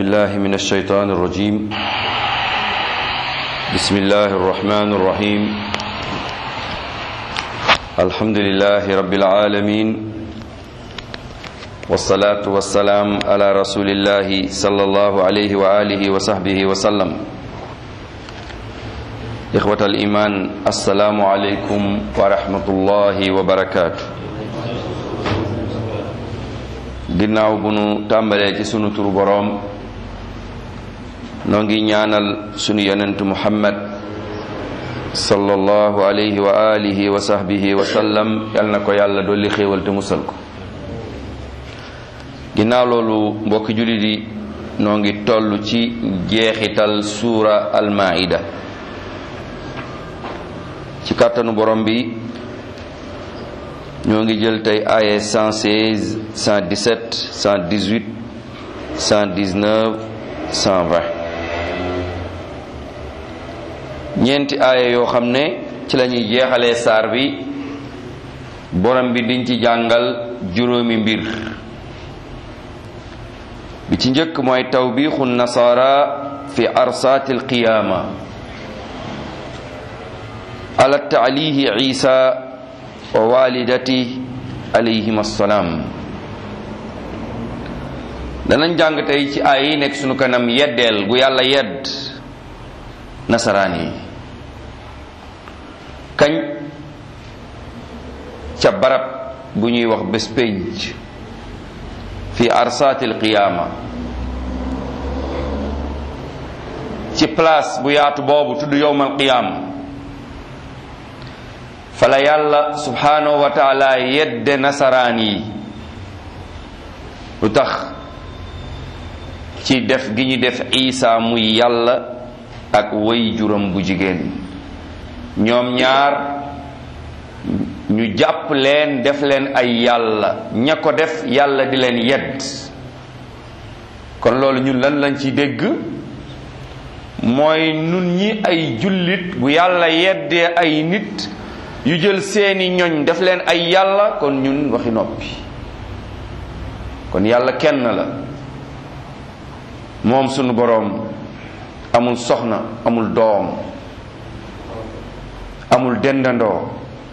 بالله من الشيطان الرجيم بسم الله الرحمن الرحيم الحمد لله رب العالمين والصلاة والسلام على رسول الله صلى الله عليه وآله وصحبه وسلم إخوة الإيمان السلام عليكم ورحمة الله وبركاته ginnaaw bu nu tàmbalee ci sunu turu boroom noo ngi ñaanal sunu yonent muhammad sallallahu alayhi wa alihi wa sahbihi wa sallam yal na ko yàlla dolli xéewal te musal ko ginnaaw loolu mbokki jullit yi noo ngi toll ci jeexital suura almaida ci kàttanu borom bi ñoo ngi jël tey aaye 116 117 118 119 120 ñeenti aaye yoo xam ne ci la ñuy jeexalee saar bi borom bi diñ ci jàngal juróomi mbir bi ci njëkk mooy tawbiixu nasaara fi arsaati alqiyaama ala taalihi isa wa walidati alayhim assalaam danañ jàng tey ci ay yi nekk sunu kanam yeddeel gu yàlla yedd nasaraan yi kañ ca barab bu ñuy wax bés pénc fi arsaati alqiyaama ci place bu yaatu boobu tudd yowmal qiyaama fala yàlla subhanahu wa taala yedde nasaraan yi lu tax ci def gi ñu def isa muy yàlla ak way juram bu jigéen ñoom ñaar ñu jàpp leen def leen ay yàlla ña ko def yàlla di leen yedd kon loolu ñun lan lañ ci dégg mooy nun ñi ay jullit bu yàlla yeddee ay nit yu jël seeni ñoñ def leen ay yàlla kon ñun waxi noppi kon yàlla kenn la moom sunu boroom amul soxna amul doom amul dendandoo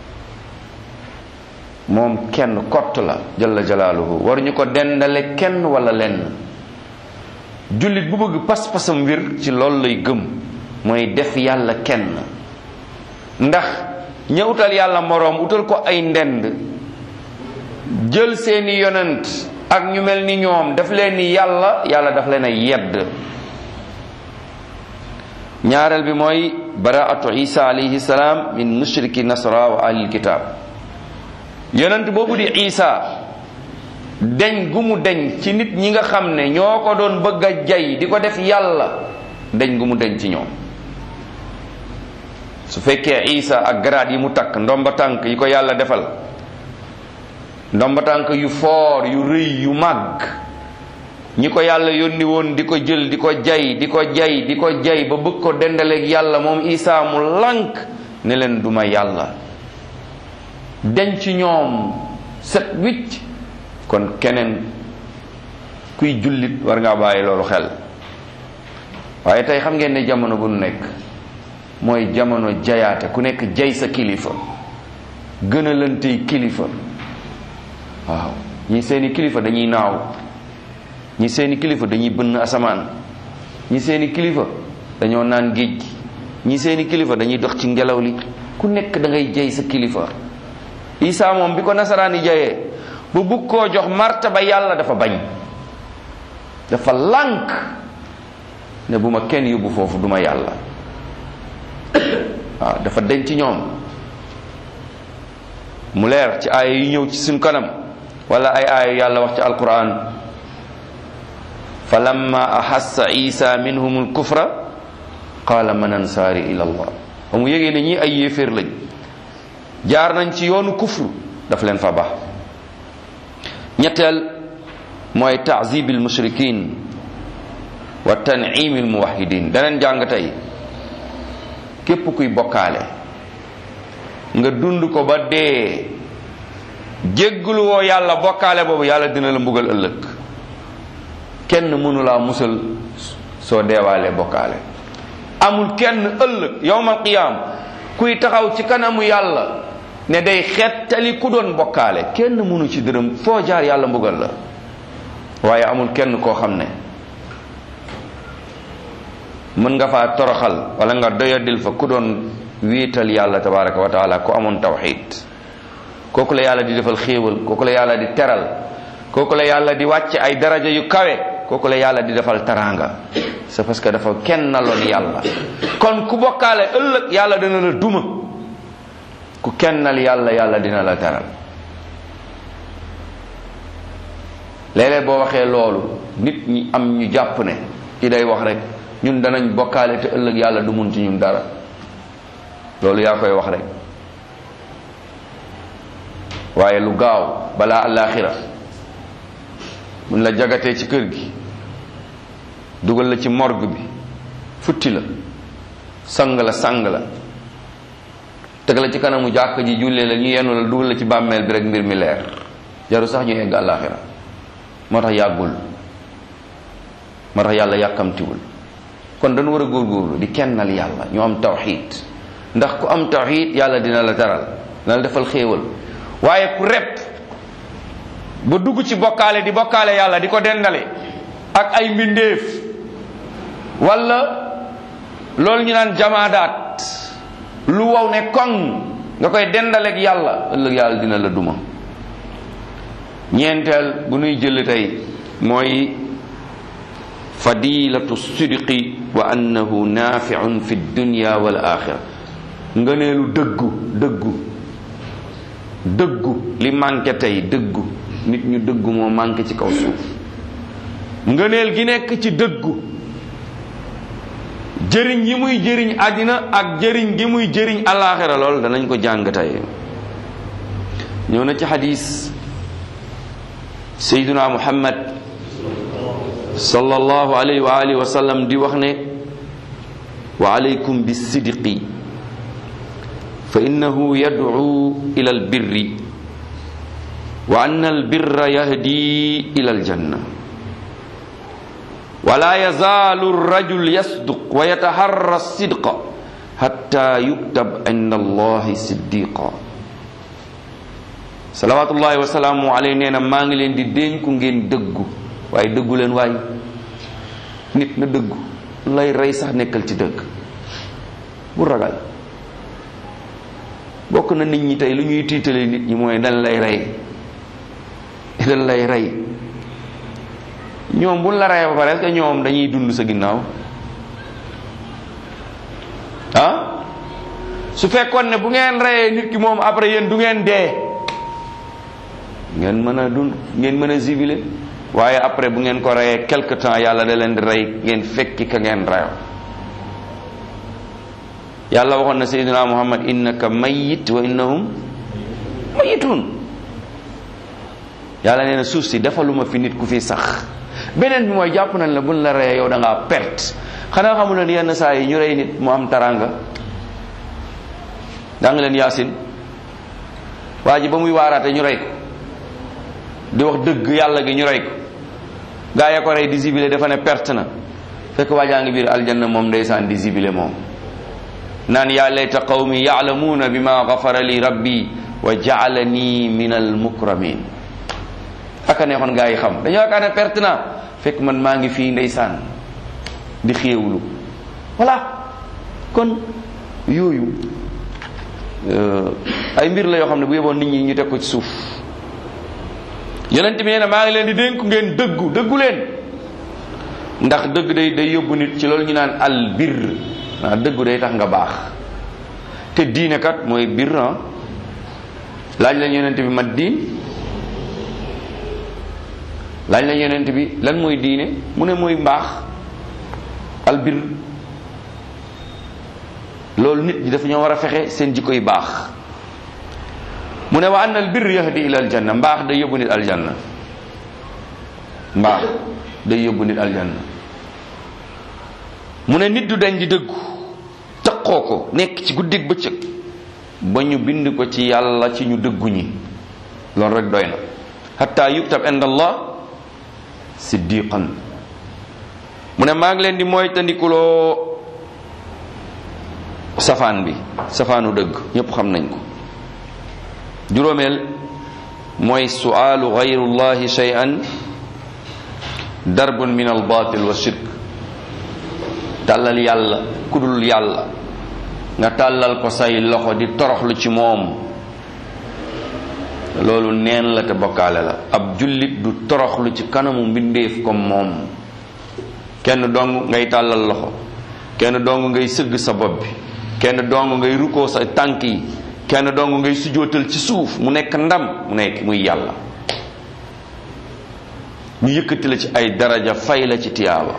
moom kenn kott la jalla jalaaluhu waruñu ko dendale kenn wala lenn jullit bu bëgg pas-pasam wir ci loolu lay gëm mooy def yàlla kenn ndax ña utal yàlla moroom utal ko ay ndend jël seeni yonent ak ñu mel ni ñoom daf leen ni yàlla yàlla daf leen a yedd ñaareel bi mooy baraatu isa alayhi salaam min mushriki nasara wa ahlil kitab yonent boobu di isa deñ gu mu deñ ci nit ñi nga xam ne ñoo ko doon bëgg a jay di ko def yàlla deñ gu mu deñ ci ñoom su fekkee isa ak garaat yi mu takk ndomba tànk yi ko yàlla defal ndomba tànk yu foor yu rëy yu màgg ñi ko yàlla yónni woon di ko jël di ko jay di ko jay di ko jay ba bëgg ko dendaleeg yàlla moom isa mu lànk ne leen duma yàlla deñ ci ñoom set wicc kon keneen kuy jullit war ngaa bàyyi loolu xel waaye tey xam ngeen ne jamono bu nu nekk mooy jamono jayaate ku nekk jay sa kilifa gën a lantey kilifa waaw ñi seeni kilifa dañuy naaw ñi seeni kilifa dañuy bënn asamaan ñi seeni kilifa dañoo naan géej gi ñi seeni kilifa dañuy dox ci ngelaw li ku nekk da ngay jay sa kilifa isaa moom bi ko nasaraan yi jayee bu bugg koo jox martaba yàlla dafa bañ dafa lànk ne bu ma kenn yóbbu foofu duma yàlla waaw dafa denc ci ñoom mu leer ci aaya yu ñëw ci suñ kanam wala ay aaya yàlla wax ci alquran fa lamma ahassa isa minhum alkufra qaala man ansaari ila allah ba mu yégee ne ñii ay yéeféer lañ jaar nañ ci yoonu kufru daf leen fa baax ñetteel mooy taazibil mushrikin wa tanimil muwahidin daneen jàng tey képp kuy bokkaale nga dund ko ba dee jégglu woo yàlla bokkaale boobu yàlla dina la mbugal ëllëg kenn mënulaa musal soo deewaalee bokkaale amul kenn ëllëg yowmal qiyaam kuy taxaw ci kanamu yàlla ne day xettali ku doon bokkaale kenn mënu ci dërëm foo jaar yàlla mbugal la waaye amul kenn koo xam ne mën nga faa toroxal wala nga doyadil fa ku doon wéetal yàlla tabaraka wa taala ku amoon tawxid kooku la yàlla di defal xéewal kooku la yàlla di teral kooku la yàlla di wàcce ay daraja yu kawe kooku la yàlla di defal taraanga c'est parce que dafa kenn naloon yàlla kon ku bokkaale ëllëg yàlla dina la duma ku kennal yàlla yàlla dina la teral léeg-léeg boo waxee loolu nit ñi am ñu jàpp ne ki day wax rek ñun danañ bokkaale te ëllëg yàlla du mun ci ñun dara loolu yaa koy wax rek waaye lu gaaw balaa àllaaxira mun la jagatee ci kër gi dugal la ci morgue bi futti la sang la sang la teg la ci kanamu jàkk ji jullee la ñu yenu la dugal la ci bàmmeel bi rek mbir mi leer jaru sax ñu egg àllaaxira moo tax yàggul moo tax yàlla yàkkamtiwul kon dañu war a góorgóorlu di kennal yàlla ñu am tawxid ndax ku am tawxid yàlla dina la taral dina la defal xéewal waaye ku rep ba dugg ci bokkaale di bokkaale yàlla di ko dendale ak ay mbindeef wala loolu ñu naan jamaadaat lu wow ne koŋ nga koy dendaleeg yàlla ëllëg yàlla dina la duma ñeenteel bu nuy jël tey mooy fadilatu sidqi wa annahu nafiun fi dunya wal axira ngëneelu dëggu dëggu dëggu li manqué tey dëggu nit ñu dëggu moo manqué ci kaw suuf ngëneel gi nekk ci dëggu jëriñ yi muy jëriñ àddina ak jëriñ gi muy jëriñ alaxira lool danañ ko jàng tey ñëw na ci xadis sayduna muhammad sallallahu alayhi wa alihi wa sallam di wax ne wa alaykum bisidqi fa innahu yad'u ila albirri wa anna albirra yahdi ila aljanna ولا يزال الرجل يصدق ويتحرى الصدق حتى يكتب عند الله صديقا صلوات الله وسلامه عليه neena maa ngi leen di dénku ngeen dëggu waaye dëggu leen waay nit na dëggu lay rey sax nekkal ci dëgg bu ragal bokk na nit ñi tey lu ñuy tiitale nit ñi mooy dañ lay rey dañ lay rey ñoom buñ la reyee ba pare est-ce que ñoom dañuy dund sa ginnaaw ah su fekkoon ne bu ngeen reyee nit ki moom après yéen du ngeen dee ngeen mën a dund ngeen mën a zibilé waaye après bu ngeen ko reyee quelque temps yàlla da leen di rey ngeen fekki ka ngeen reyo yàlla waxoon na sayyidina muhammad innaka mayyit wa innahum mayyitun yàlla nee na suuf si defaluma fi nit ku fi sax beneen bi mooy jàpp nañ la buñ la reyee yow da ngaa perte xanaa xamu leen yenn saa yi ñu rey nit mu am taranga daa nga leen yaasin waa ji ba muy waaraate ñu rey ko di wax dëgg yàlla gi ñu rey ko gaa ya ko rey di zibile dafa ne perte na fekk waajaa ngi biir aljanna moom ndeysaan di zibile moom naan yaa layta qawmi yaalamuuna bima gafara li rabbi wa jaalani min al mukramin aka neexoon gaa yi xam dañoo yaakaar ne perte naa fekk man maa ngi fii ndeysaan di xéewlu voilà kon yooyu ay mbir la yoo xam ne bu yeboon nit ñi ñu teg ko ci suuf yonent bi nee na maa ngi leen di dénku ngeen dëggu dëggu leen ndax dëgg day day yóbbu nit ci loolu ñu naan al bir naa dëggu day tax nga baax te diine kat mooy bir laaj la yonent bi mat diin laaj la yonent bi lan mooy diine mu ne mooy mbaax albir loolu nit ñi dafa ñoo war a fexe seen jikko yi baax mu ne wa anna albir yahdi ila aljanna mbaax day yóbbu nit aljanna mbaax day yóbbu nit aljanna mu ne nit du dañ di dëggu taqoo ko nekk ci guddig bëccëg ba ñu bind ko ci yàlla ci ñu dëggu ñi loolu rek doy na hatta yuktab inda allah siddiqan mu ne maa ngi leen di moytandikuloo safaan bi safaanu dëgg ñépp xam nañ ko juróomeel mooy suaalu gayrullahi shay'an darbun min al batil wa shirk tàllal yàlla kudul yàlla nga tàllal ko say loxo di toroxlu ci moom loolu neen la te bokkaale la ab jullit du toroxlu ci kanamu mbindeef comme moom kenn dong ngay tàllal loxo kenn dong ngay sëgg sa bopp bi kenn dong ngay rukkoo sa tànk yi kenn dong ngay sujootal ci suuf mu nekk ndam mu nekk muy yàlla ñu yëkkati la ci ay daraja fay la ci tiyaaba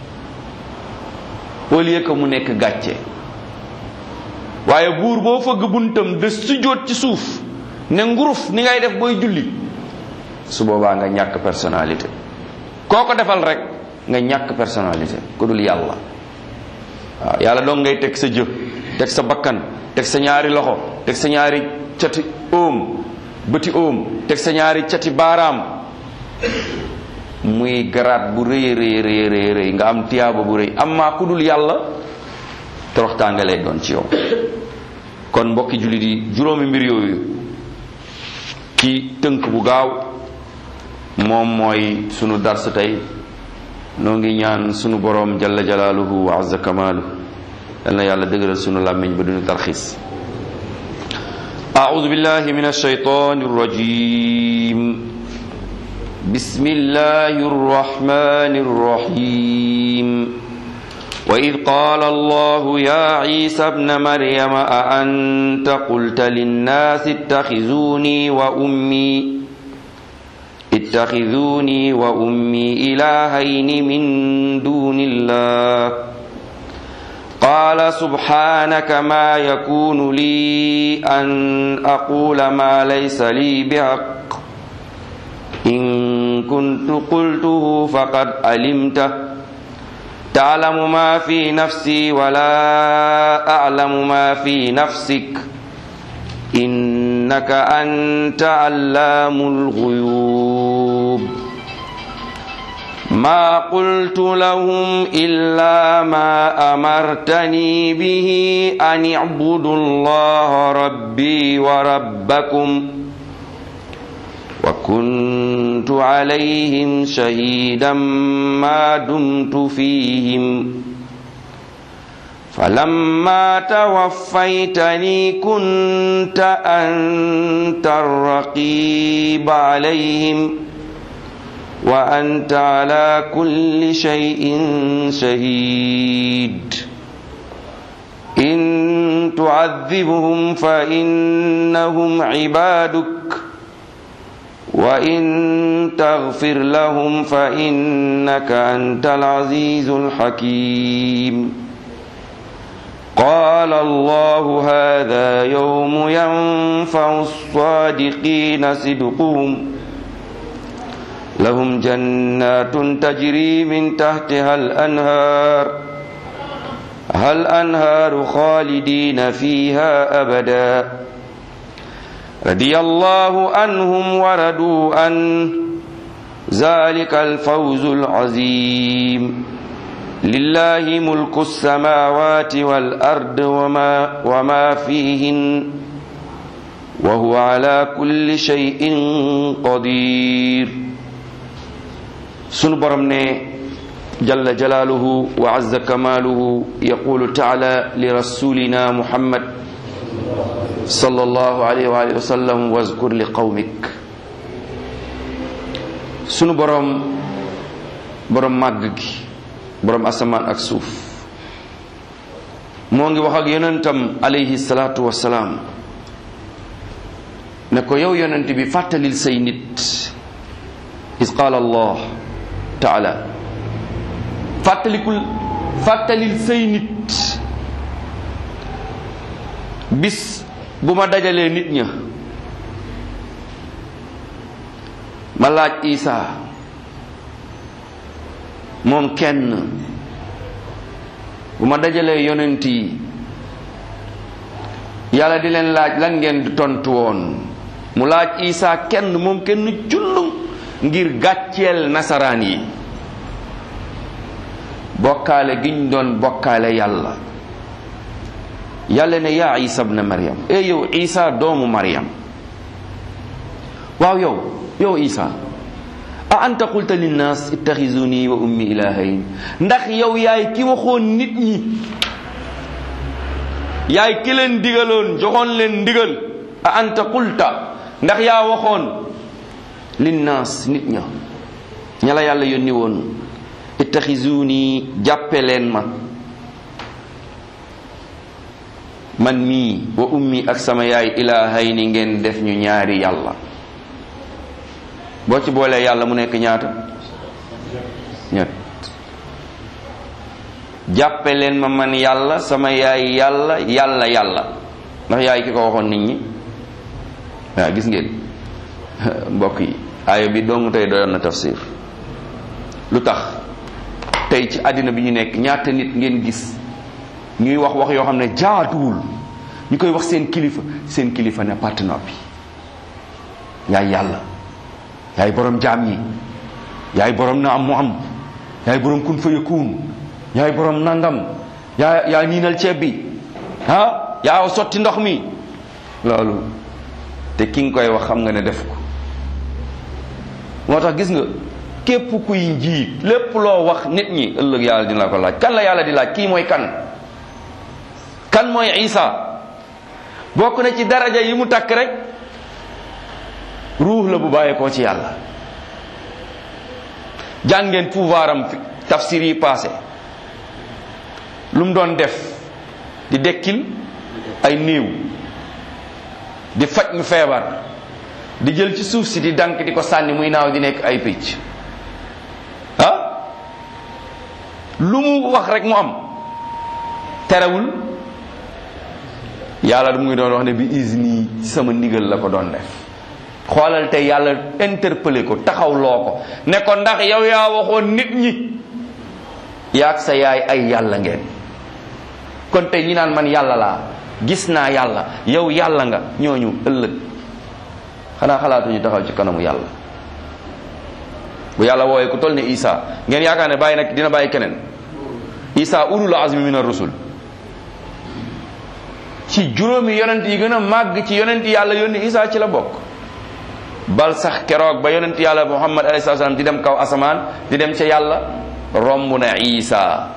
au lieu que mu nekk gàcce waaye buur boo fëgg buntam de sujoot ci suuf ne nguruf ni ngay def booy julli su boobaa nga ñàkk personnalité koo ko defal rek nga ñàkk personnalité ku dul yàlla waaw yàlla dong ngay teg sa jë teg sa bakkan teg sa ñaari loxo teg sa ñaari cati óom bëti óom teg sa ñaari cati baaraam muy garaat bu rëy rëy rëy rëy rëy nga am tiyaaba bu rëy amma ku dul yàlla toroxtaange lay doon ci yow kon mbokki jullit yi juróomi mbir yooyu ci tënk bu gaaw moom mooy sunu dars tey noo ngi ñaan sunu boroom jalla jalaaluhu wa azza kamaalu yal na yàlla dëgëral sunu làmmiñ ba duñu tarxiis أعوذ بالله من الشيطان الرجيم بسم الله الرحمن الرحيم وإذ قال الله يا عيسى ابن مريم أأنت قلت للناس اتخذوني وأمي اتخذوني وأمي إلهين من دون الله قال سبحانك ما يكون لي أن أقول ما ليس لي بحق إن كنت قلته فقد علمته تعلم ما في نفسي ولا أعلم ما في نفسك إنك أنت علام الغيوب ما قلت لهم إلا ما أمرتني به أن اعبدوا الله ربي وربكم وكنت عليهم شهيدا ما دمت فيهم فلما توفيتني كنت أنت الرقيب عليهم وأنت على كل شيء شهيد إن تعذبهم فإنهم عبادك وإن تغفر لهم فإنك أنت العزيز الحكيم قال الله هذا يوم ينفع الصادقين صدقهم لهم جنات تجري من تحتها الأنهار هل أنهار خالدين فيها أبدا رضي الله عنهم وردوا عن ذلك الفوز العظيم لله ملك السماوات والأرض وما, وما فيهن وهو على كل شيء قدير sunu borom ne jalla jalaaluhu wa azza kamaaluhu yaqulu taala li rasulina muhammad sallallahu alayhi wa alihi wa sallam wazkur li qawmik sunu borom borom màgg gi borom asamaan ak suuf moo ngi wax ak yonentam alayhi salaatu wasalaam ne ko yow yonent bi fàttalil say nit is qaala allah taala fàttalikul fàttalil say nit bis bu ma dajalee nit ña ma laaj Isa moom kenn bu ma dajalee yonent yi yàlla di leen laaj lan ngeen di tontu woon mu laaj Isa kenn moom kenn cullum ngir gàcceel nasaraan yi bokkaale giñ doon bokkaale yàlla yàlla ne yaa isa bna maryam e yow isa doomu maryam waaw yow yow isa a anta qulta linnaas ittaxizuni wa ummi ilahayn ndax yow yaay ki waxoon nit ñi yaay ki leen digaloon joxoon leen ndigal a anta qulta ndax yaa waxoon linnaas nit ña ña la yàlla yónni woon ittaxizuni jàppe leen ma man mii wa ummi ak sama yaay ilahayni ngeen def ñu ñaari yàlla boo ci boolee yàlla mu nekk ñaata ñett jàppe leen ma man yàlla sama yaay yàlla yàlla yàlla ndax yaay ki ko waxoon nit ñi waaw gis ngeen mbokk yi aaya bi dong tey doyoon na tafsir lu tax tey ci àddina bi ñu nekk ñaata nit ngeen gis ñuy wax wax yoo xam ne jaatuwul ñu koy wax seen kilifa seen kilifa ne parti noppi yaay yàlla yaay borom jaam ñi yaay borom na am mu am yaay borom kun fa yakun yaay borom nangam yaa yaa niinal ceeb bi ah yaa sotti ndox mi loolu te ki nga koy wax xam nga ne def ko moo tax gis nga képp kuy njiit lépp loo wax nit ñi ëllëg yàlla dina la ko laaj kan la yàlla di laaj kii mooy kan kan mooy Isa bokk na ci daraja yi mu takk rek ruux la bu bàyyeekoo ci yàlla jàngeen pouvoir am tafsir yi passé lu mu doon def di dekkil ay néew di faj mu feebar di jël ci suuf si di dank di ko sànni muy naaw di nekk ay picc ah lu mu wax rek mu am terewul yàlla mu ngi doon wax ne bi isni sama ndigal la ko doon def xoolal tey yàlla interpellé ko taxawloo ko ne ko ndax yow yaa waxoon nit ñi yaag sa yaay ay yàlla ngeen kon tey ñi naan man yàlla laa gis naa yàlla yow yàlla nga ñooñu ëllëg xanaa xalaatuñu taxaw ci kanamu yàlla bu yàlla woowee ku toll ne Isa ngeen yaakaar ne bàyyi nag dina bàyyi keneen Isa ulul azmi min ar-rusul ci juróomi yonent yi gën a màgg ci yonent yàlla yónni Isa ci la bokk bal sax keroog ba yonent yàlla Muhammad alayhi salaam di dem kaw asamaan di dem ca yàlla romb na Isa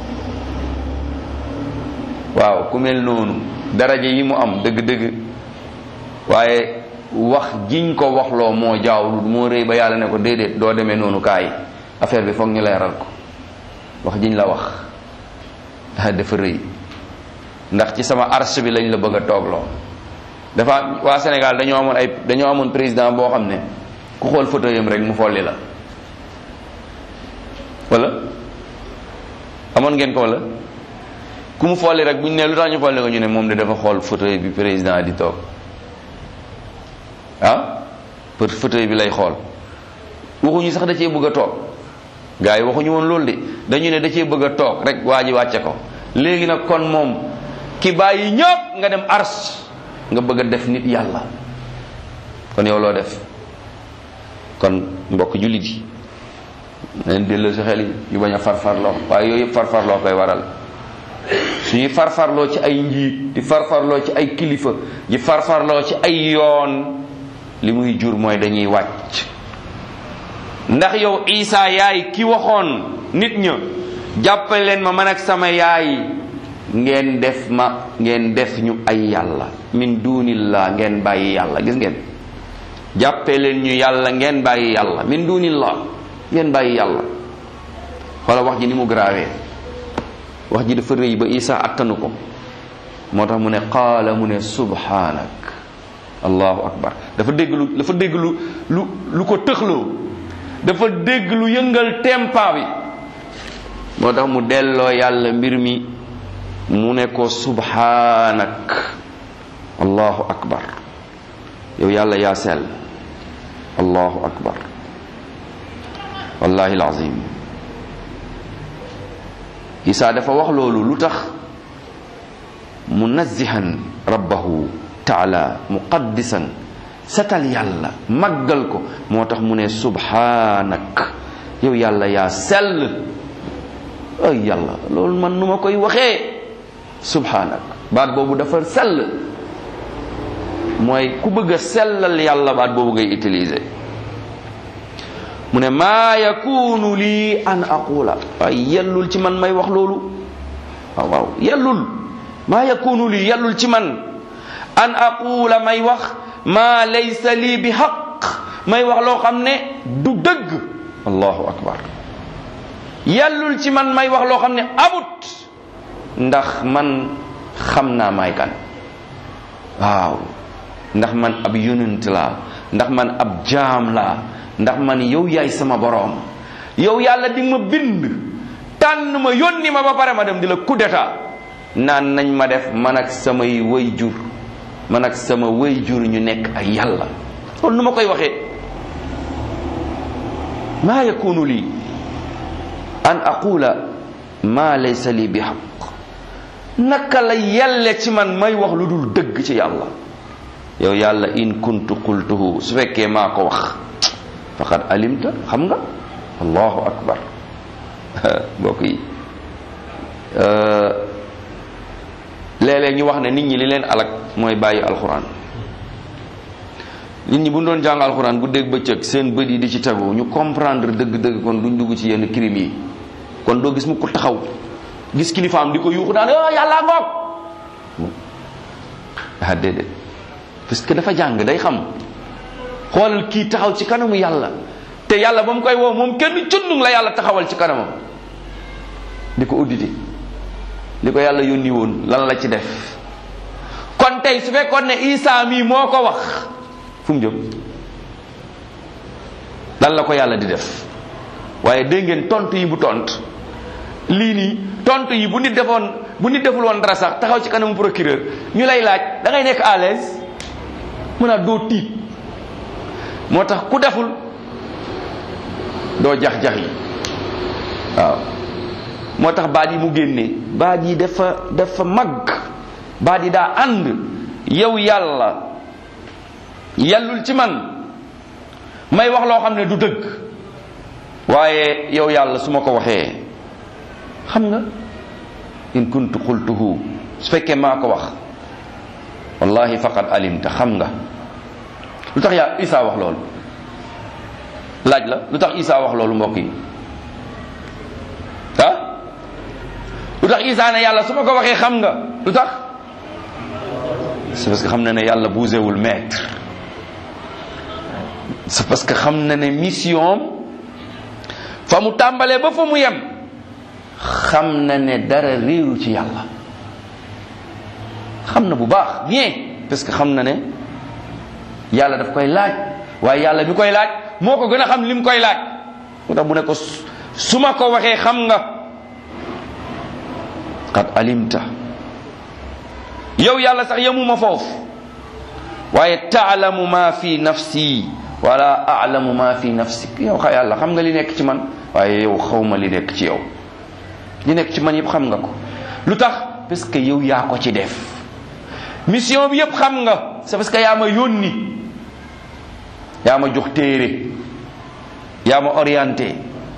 waaw ku mel noonu daraja yi mu am dëgg-dëgg waaye wax jiñ ko waxloo moo jaawul moo rëy ba yàlla ne ko déedéet doo demee noonu kaay affaire bi foog ñu leeral ko wax jiñ la wax dafa rëy ndax ci sama arche bi lañ la bëgg a toogloo dafa waa Sénégal dañoo amoon ay dañoo amoon président boo xam ne ku xool photo yam rek mu folli la wala amoon ngeen ko wala ku mu folli rek bu ñu ne lu tax ñu folli ko ñu ne moom de dafa xool fauteuil bi président di toog ah pour fauteuil bi lay xool waxuñu sax da cee bëgg a toog gars yi waxuñu woon loolu de dañu ne da cee bëgg a toog rek waa ji wàcce ko léegi nag kon moom ki bàyyi ñëpp nga dem ars nga bëgg a def nit yàlla kon yow loo def kon mbokk jullit yi nañ delloo si xel yi yu bañ a farfarloo waaye yooyu yëpp farfarloo koy waral suñuy farfarloo ci ay njiit di farfarloo ci ay kilifa di farfarloo ci ay yoon li muy jur mooy dañuy wàcc ndax yow Isa yaay ki waxoon nit ña jàppale leen ma man ak sama yaay ngeen def ma ngeen def ñu ay yàlla min dunillah ngeen bàyyi yàlla gis ngeen jàppe leen ñu yàlla ngeen bàyyi yàlla min dunillah ngeen bàyyi yàlla xoola wax ji ni mu grawee wax ji dafa rëy ba isa attanu ko moo tax mu ne qaala mu ne subhanak allahu akbar dafa dégg lu dafa dégg lu lu lu ko tëxloo dafa dégg lu yëngal tempa bi moo tax mu delloo yàlla mbir mi mu ne ko subhanak allahu akbar yow yàlla yaa sell allahu akbar wallahi alazim isa dafa wax loolu lu tax munazzihan rabbahu taala muqaddisan setal yàlla màggal ko moo tax mu ne subhanak yow yàlla yaa sell ay yàlla loolu man nu ma koy waxee subhanak baat boobu dafa sell mooy ku bëgg a sellal yàlla baat boobu ngay utiliser mu ne maa yakunu lii an aqula waaye yellul ci man may wax loolu waaw waaw yellul maa yakunu lii yellul ci man an aqula may wax maa laysa lii bi xaq may wax loo xam ne du dëgg allahu akbar yellul ci man may wax loo xam ne amut ndax man xam naa may kan waaw ndax man ab yonent laa ndax man ab jaam laa ndax man yow yaay sama boroom yow yàlla di ma bind tànn ma yónni ma ba pare ma dem di la coup d'état naan nañ ma def man ak samay way jur man ak sama way jur ñu nekk ay yàlla loolu nu ma koy waxee maa yakunu lii an aqula maa laysa lii bi xaq naka la yelle ci man may wax lu dul dëgg ci yàlla yow yàlla in kuntu qultuhu su fekkee maa ko wax faqad alimta xam nga allahu akbar mbokk yi léeg-léeg ñu wax ne nit ñi li leen alak mooy bàyyi alxuraan nit ñi bu ñu doon jàng alxuraan bu dégg bëccëg seen bët yi di ci tegu ñu comprendre dëgg-dëgg kon duñ dugg ci yenn crime yi kon doo gis mu ko taxaw gis kilifaam di ko yuuxu naan ah yàlla ngoog ah déedéet parce que dafa jàng day xam xoolal kii taxaw ci kanamu yàlla te yàlla ba mu koy woo moom kenn cundung la yàlla taxawal ci kanamam di ko audité li ko yàlla yónni woon lan la ci def kon tey su fekkoon ne Isa mii moo ko wax fu mu jëm lan la ko yàlla di def waaye dégg ngeen tontu yi bu tont lii nii tontu yi bu nit defoon bu nit deful woon dara sax taxaw ci kanamu procureur ñu lay laaj da ngay nekk à l'aise mën a doo tiit moo tax ku deful doo jax-jax yi waaw moo tax baat yi mu génnee baat yi dafa dafa mag baat yi daa ànd yow yàlla yellul ci man may wax loo xam ne du dëgg waaye yow yàlla su ma ko waxee xam nga in kuntu qultuhu su fekkee maa ko wax wallahi faqad alimta xam nga lu tax yaa Isa wax loolu laaj la lu tax Isa wax loolu mbokk yi ah lu tax Isa ne yàlla su ma ko waxee xam nga lu tax c'est parce que xam na ne yàlla bougéwul maître c'est parce que xam na ne mission fa mu tàmbalee ba fa mu yem xam na ne dara réeru ci yàlla xam na bu baax bien parce que xam na ne yàlla daf koy laaj waaye yàlla bi koy laaj moo ko gën a xam li mu koy laaj moo tax mu ne ko su ma ko waxee xam nga qad alimta yow yàlla sax yemuma foofu waaye taalamu ma fi nafsi wala alamu ma fi nafsik yow xa yàlla xam nga li nekk ci man waaye yow xawma li nekk ci yow li nekk ci man yëpp xam nga ko lu tax parce que yow yaa ko ci def mission bi yëpp xam nga c'est parce que yaa ma yónni yaa ma jox téere yaa ma orienté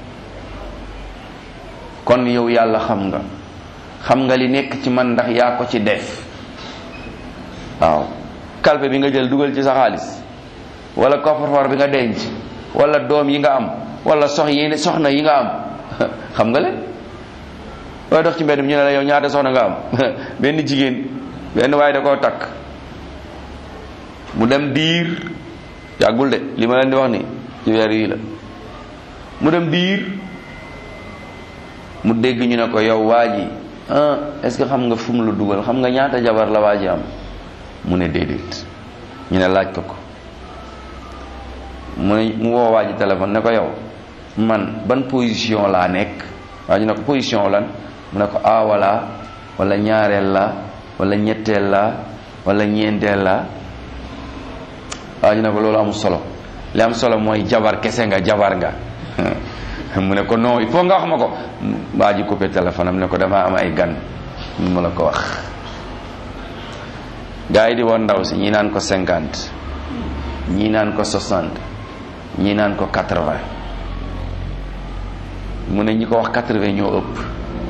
kon yow yàlla xam nga xam nga li nekk ci man ndax yaa ko ci def waaw kalpe bi nga jël dugal ci sa xaalis wala coffre-fort bi nga denc wala doom yi nga am wala sox yi soxna yi nga am xam nga leen waaye dox ci mbedd mi ñu ne la yow ñaata soxna nga am benn jigéen benn waaye da koo takk mu dem diir yàggul de li ma leen di wax ni ci weer yii la mu dem diir mu dégg ñu ne ko yow waa ji ah est-ce que xam nga fu mu la dugal xam nga ñaata jabar la waa ji am mu ne déedéet ñu ne laaj ko ko mu ne mu woo waa ji téléphone ne ko yow man ban position laa nekk waa ji ne ko position lan mu ne ko ah wala wala ñaareel la wala ñetteel la wala ñeenteel la waa ji ne ko loolu amul solo li am solo mooy jabar kese nga jabar nga mu ne ko non il faut nga wax ma ko waa ji coupé téléphone am ne ko dama am ay gan mu la ko wax gaa yi di woon ndaw si ñii naan ko cinquante ñii naan ko soixante ñii naan ko quatre-vingt mu ne ñi ko wax quatre-vingt ñoo ëpp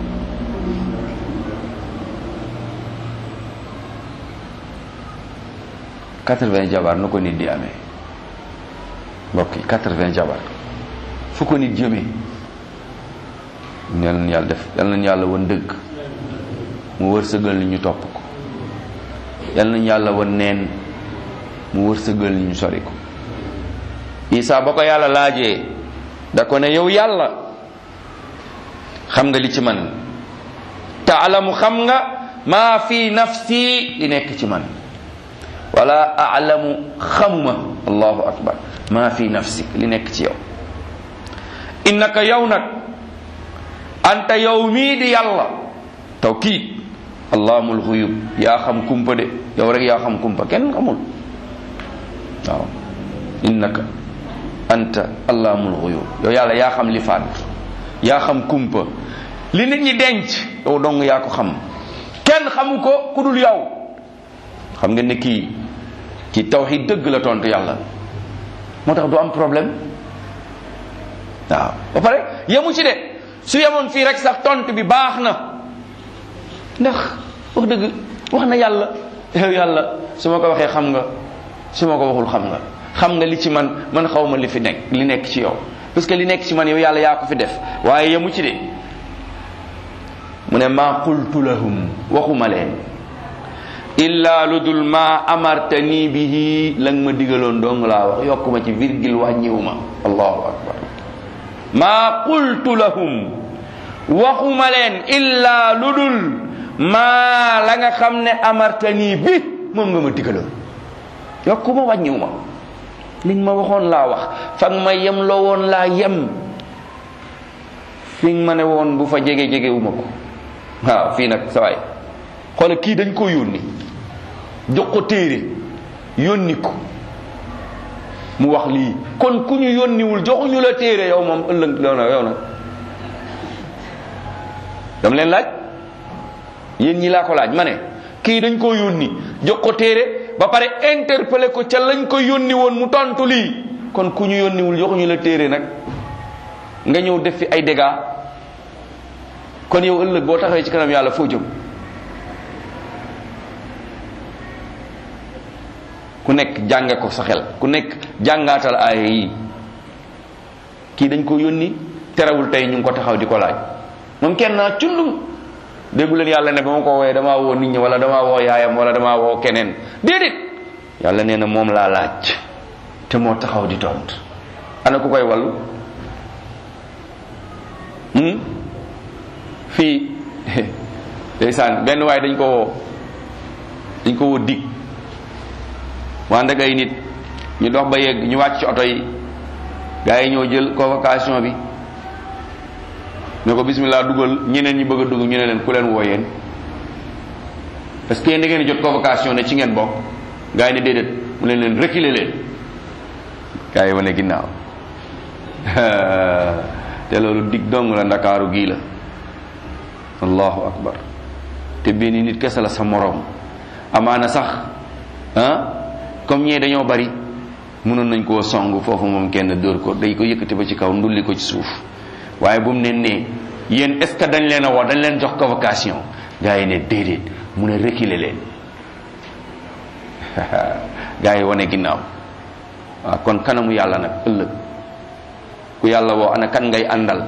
quatre-vingts jabar nu ko nit di amee mbokk yi quatre-vingts jabar fu ko nit jëmee yal nañu yàlla def yal nañu yàlla wan dëgg mu wërsëgal ni ñu topp ko yal nañu yàlla wan neen mu wërsëgal ni ñu sori ko Isa ba ko yàlla laajee da ko ne yow yàlla xam nga li ci man taalamu xam nga maa fi nafsi li nekk ci man wala alamu xamuma allahu akbar maa fi nafsi li nekk ci yow innaka yow nag anta yow mii di yàlla tawkiid allahumul xuyub yaa xam kumpa de yow rek yaa xam kumpa kenn xamul waaw innaka anta allahumul xuyub yow yàlla yaa xam li faat yaa xam kumpa li nit ñi denc yow dong yaa ko xam kenn xamu ko ku dul yow xam nga ne kii ci tawxid dëgg la tontu yàlla moo tax du am problème waaw ba pare yemu ci de su yemoon fii rek sax tontu bi baax na ndax wax dëgg wax na yàlla yow yàlla su ma ko waxee xam nga su ma ko waxul xam nga xam nga li ci man man xaw ma li fi nekk li nekk ci yow parce que li nekk ci man yow yàlla yaa ko fi def waaye yemu ci de mu ne maa qultu lahum waxuma leen illa lu dul maa amartani bihi la nga ma digaloon dong laa wax yokkuma ci virgule wàññiwuma allahu akbar maa qultu lahum waxuma leen illa lu dul maa la nga xam ne amartani bi moom nga ma digaloon yokkuma wàññiwuma li nga ma waxoon laa wax fa nga ma yem loo woon laa yem fi nga ma ne woon bu fa jege jegewuma ko waaw fii nag sawaay xoolal kii dañ ko yónni jox ko téere yónni ko mu wax lii kon ku ñu yónniwul joxuñu la téere yow moom ëllëg yow na yow na dama leen laaj yéen ñi laa ko laaj ma ne kii dañ ko yónni jox ko téere ba pare interpellé ko ca lañ ko yónni woon mu tontu lii kon ku ñu yónniwul joxuñu la téere nag nga ñëw def fi ay dégâts kon yow ëllëg boo taxawee ci kanam yàlla foo jëm ku nekk jànge ko sa xel ku nekk jàngaatal aaya yi kii dañ ko yónni terewul tey ñu ngi ko taxaw di ko laaj moom kenn naa cundum déggu leen yàlla ne ba ma ko wooyee damaa woo nit ñi wala damaa woo yaayam wala damaa woo keneen déedéet yàlla nee na moom laa laaj te moo taxaw di tont ana ku koy wallu fii ndeysaan benn waaye dañ ko woo dañ ko woo dig waa ndeg ay nit ñu dox ba yegg ñu wàcc ci oto yi gars yi ñoo jël convocation bi ne ko bismillah dugal ñeneen ñi bëgg a dugg ñu ne leen ku leen woo yéen parce que yéen da ngeen jot convocation ne ci ngeen bokk gars yi ne déedéet mu leen leen reculer leen gars yi wane ginnaaw te loolu dig dong la ndakaaru gii la allahu akbar te benn nit kese la sa moroom amaana sax ah comme ñee dañoo bari mënoon nañ koo song foofu moom kenn dóor ko day ko yëkkati ba ci kaw ndulli ko ci suuf waaye bu mu ne nee yéen est ce que dañ leen a woo dañ leen jox convocation gars yi ne déedéet mu ne reculer leen gars yi wane ginnaaw waaw kon kanamu yàlla nag ëllëg ku yàlla woo ana kan ngay àndal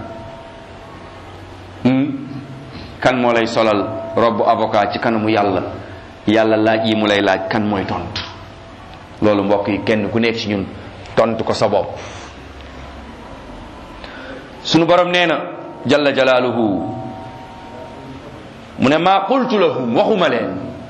kan moo lay solal robb avocat ci kanamu yàlla yàlla laaj yi mu lay laaj kan mooy tontu loolu mbokk yi kenn ku nekk ci ñun tontu ko sa bopp sunu borom nee na jalla jalaaluhu mu ne maa qultu lahum waxuma leen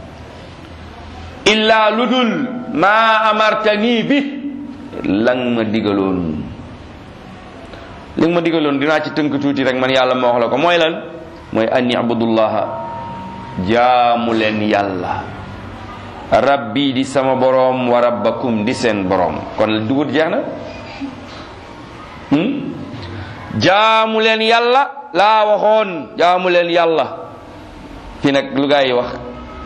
illaa lu dul maa amartanii bi lang ma digaloon li nga ma digaloon dinaa ci tënk tuuti rek man yàlla ma wax la ko mooy lan mooy an ibudullaha jaamu leen yàlla rabbi di sama boroom wa rabbakum di seen boroom kon dugut jeex na jaamu leen yàlla laa waxoon jaamu leen yàlla fi nag lu gaa yi wax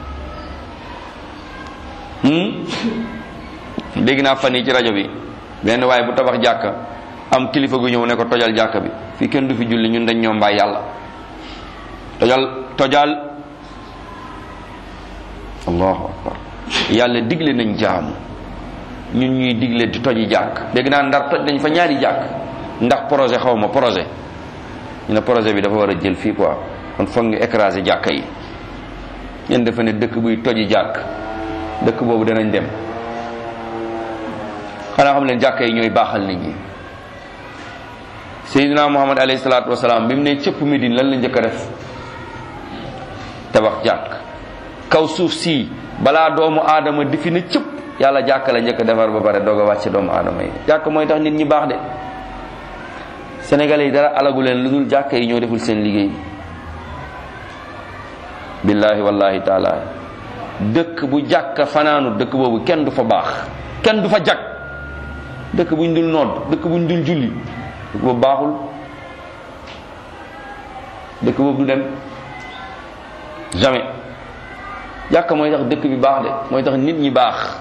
dégg naa fan yi ci rajo bi benn waaye bu tabax jàkka am kilifa gu ñëw ne ko tojal jàkka bi fii kenn du fi julli ñun dañ ñoo mbaay yàlla tojal tojal allahu akbar yàlla digle nañ jaamu ñun ñuy digle di toji jàkk dégg naa ndar toj nañ fa ñaari jàkk ndax projet xaw ma projet ñu ne projet bi dafa war a jël fii quoi kon foog ñu écraser jàkka yi ñen dafa ne dëkk buy toji jàkk dëkk boobu danañ dem xanaa xam leen jàkka yi ñooy baaxal nit ñi Seydina Muhammad alayhi salaatu wasalaam bi mu ne cëpp Medine lan la njëkk a def tabax jàkk kaw suuf si balaa doomu aadama di fi ne cëpp yàlla jàkk la njëkk a defar ba pare doog a wàcce doomu aadama yi jàkk mooy tax nit ñi baax de sénégalais yi dara alagu leen lu dul jàkk yi ñoo deful seen liggéey billahi wallahi taala dëkk bu jàkk fanaanu dëkk boobu kenn du fa baax kenn du fa jag dëkk buñ dul nodd dëkk buñ dul julli dëkk boobu baaxul dëkk boobu du dem jamais jàkk mooy tax dëkk bi baax de mooy tax nit ñi baax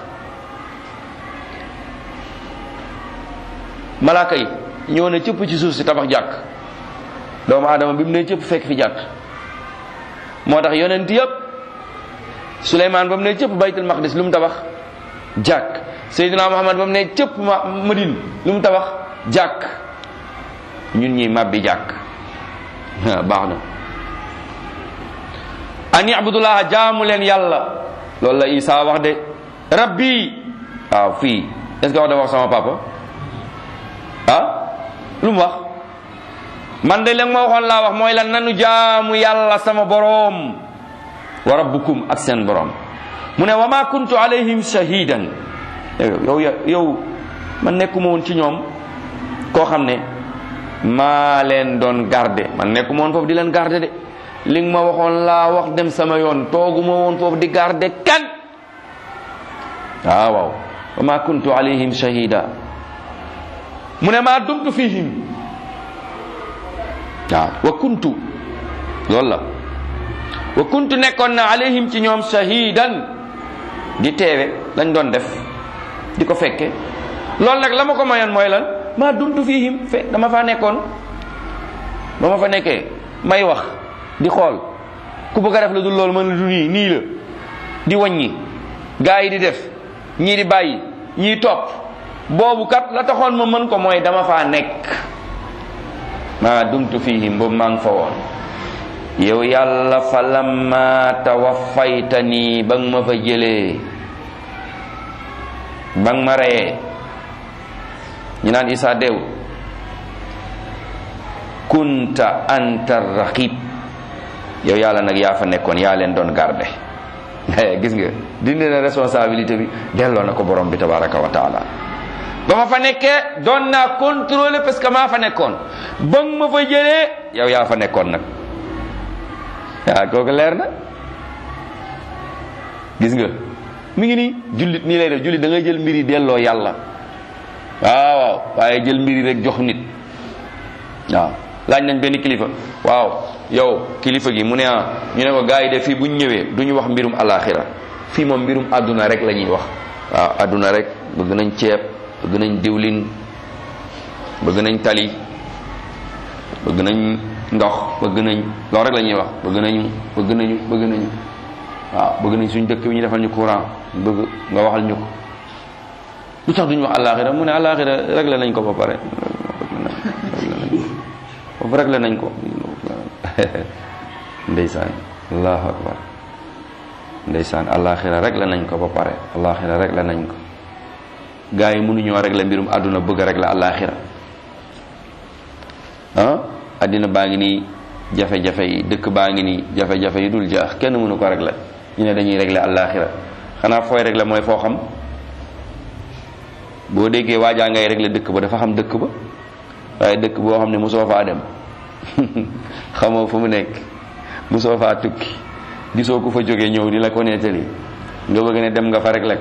malaaka yi ñëw na cëpp ci suuf si tabax jàkk doomu aadama bi mu ne cëpp fekk fi jàkk moo tax yonent yëpp Suleymaan ba mu ne cëpp baytul maqdis lu mu tabax jàkk Seydina Muhammad ba mu ne cëpp ma Madine lu mu tabax jàkk ñun ñi màbbi jàkk baax na an ibudullah jaamu leen yàlla loolu la Isa wax de rabbi waaw fii est-ce que wax dafa wax sama papa ah lu mu wax man de leen ma waxoon laa wax mooy lan nanu jaamu yàlla sama boroom wa rabbukum ak seen boroom mu ne wa ma kuntu alayhim shahidan yow yow man nekkuma woon ci ñoom koo xam ne maa leen doon garde man nekkuma woon foofu di leen garde de li nga ma waxoon laa wax dem sama yoon tooguma woon foofu di garde kan waaw waaw wa ma kuntu alayhim shahida mu ne maa dumtu fihim waaw wa kuntu loolu la wa kuntu nekkoon na alayhim ci ñoom shahidan di teewe lañ doon def di ko fekke loolu nag la ma ko mayoon mooy lan maa dumtu fihim fe dama faa nekkoon ba ma fa nekkee may wax di xool ku bëgg a def la dul loolu mën la du nii nii la di wàññi gaa yi di def ñii di bàyyi ñii topp boobu kat la taxoon ma mën ko mooy dama faa nekk maa dumtu fihim boobu maa ngi fa woon yow yàlla fa lamma tawaffaytani ba nga ma fa jëlee ba nga ma reyee ñu naan Isa deew kunta anta raqib yow yàlla nag yaa fa nekkoon yaa leen doon garde gis nga dindi na responsabilité bi delloo na ko borom bi tabaraka wa taala ba ma fa nekkee doon naa contrôler parce que maa fa nekkoon ba nga ma fa jëlee yow yaa fa nekkoon nag waaw kooku leer na gis nga mi ngi nii jullit nii lay def jullit da ngay jël mbir yi delloo yàlla waaw waaw waaye jël mbir yi rek jox nit waaw laaj nañ benn kilifa waaw yow kilifa gi mu ne ah ñu ne ko gars yi de fii bu ñu ñëwee du ñu wax mbirum alaxira fii moom mbirum àdduna rek la ñuy wax waaw àdduna rek bëgg nañ ceeb bëgg nañ diwlin bëgg nañ tali bëgg nañ ndox bëgg nañ loolu rek la ñuy wax bëgg nañu bëgg nañu bëgg nañu waaw bëgg nañ suñ dëkk bi ñu defal ñu courant bëgg nga waxal ñu ko lu tax duñu wax alaxira mu ne alaxira réglé nañ ko ba pare foofu réglé nañ ko ndeysaan allahu akbar ndeysaan alaxira réglé nañ ko ba pare alaxira réglé nañ ko gars yi mënuñoo réglé mbirum àdduna bëgg réglé alaxira ah àddina baa ngi nii jafe-jafe yi dëkk baa ngi nii jafe-jafe yi dul jaax kenn mënu ko réglé ñu ne dañuy réglé alaxira xanaa fooy réglé mooy foo xam boo déggee waajaa ngay réglé dëkk ba dafa xam dëkk ba waaye dëkk boo xam ne mosoo faa dem xamoo fu mu nekk mosoo faa tukki gisoo ku fa jógee ñëw di la ko nettali nga bëgg ne dem nga fa réglé ko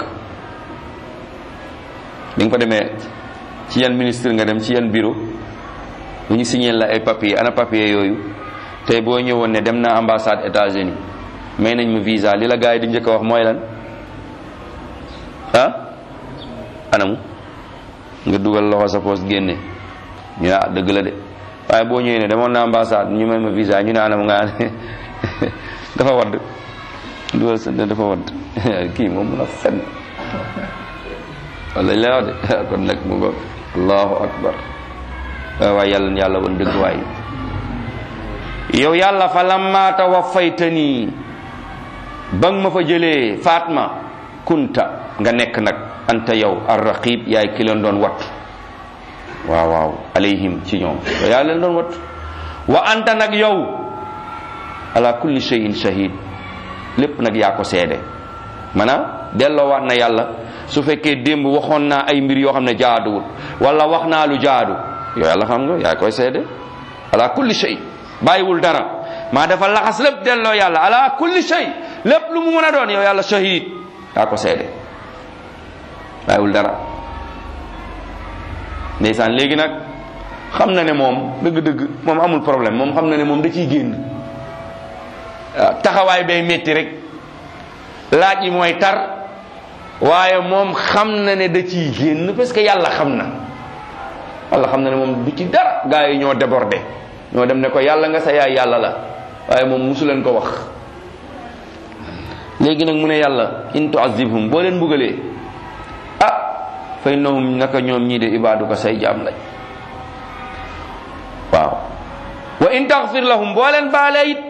bi nga fa demee ci yan ministre nga dem ci yan bureau bu ñu signé la ay papier ana papier yooyu tey boo ñëwoon ne dem naa ambassade États-Unis may nañ ma visa li la gars yi di njëkk a wax mooy lan ah anamu nga dugal loxo sa poste génne ñu ne ah dëgg la de waaye boo ñëwee ne demoon na ambassade ñu may ma visa ñu ne anam nga dafa wadd dugal sa dafa wadd kii moom mun a fen wala la wax de kon nag mu ngo allahu akbar waay waay yàlla na yàlla woon dëgg waay yow yàlla fa lamma tawaffaytani ba nga ma fa jëlee Fatma kunta nga nekk nag anta yow arraqib yaay ki leen doon wattu waaw waaw alayhim ci ñoom yow yaa leen doon wattu wa anta nag yow ala kulli shay'in shahid lépp nag yaa ko seede maanaam delloo waat na yàlla su fekkee démb waxoon naa ay mbir yoo xam ne jaaduwul wala wax naa lu jaadu yow yàlla xam nga yaa koy seede ala kulli shay bàyyiwul dara maa dafa laxas lépp delloo yàlla ala kulli shay lépp lu mu mën a doon yow yàlla shahid yaa ko seede bàyyiwul dara ndeysaan léegi nag xam na ne moom dëgg-dëgg moom amul problème moom xam na ne moom da ciy génn waaw taxawaay bay métti rek laaj yi mooy tar waaye moom xam na ne da ciy génn parce que yàlla xam na yàlla xam na ne moom du ci dara gaa yi ñoo débordé ñoo dem ne ko yàlla nga sa yaay yàlla la waaye moom musu leen ko wax léegi nag mu ne yàlla in tuazibhum boo leen buggalee ah fa innahum naka ñoom ñii de ibaaduka say jaam lañ waaw wa in taxfir lahum boo leen baalee it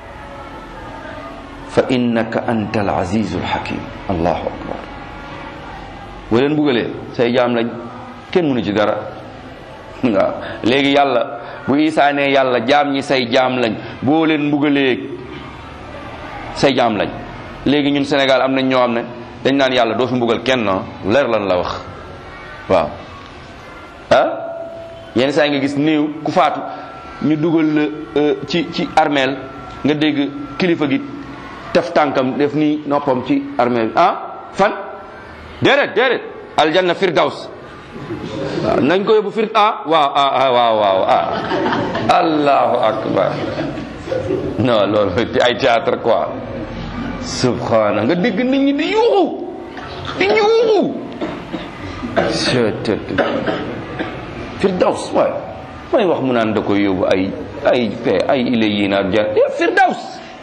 fa innaka anta al azizu al hakim allahu akbar boo leen buggalee say jaam lañ kenn mënu ci dara waaw léegi yàlla bu isaa ne yàlla jaam ñi say jaam lañ boo leen mbugalee say jaam lañ léegi ñun Sénégal am nañ ñoo xam ne dañ naan yàlla doo fi mbugal kenn no leer lan la wax waaw ah yenn saa yi nga gis néew ku faatu ñu dugal la ci ci armeel nga dégg kilifa gi tef tànkam def nii noppam ci armeel ah fan déedéet déedéet aljanna firdaws waaw nañ ko yóbbu fir ah waaw ah waaw waaw ah allahu akbar non loolu ay théâtre quoi subhana nga dégg nit ñi di yuuxu di yuuxu firdaws waay may wax mu naan da koy yóbbu ay ay fe ay ile yi naak jar firdaws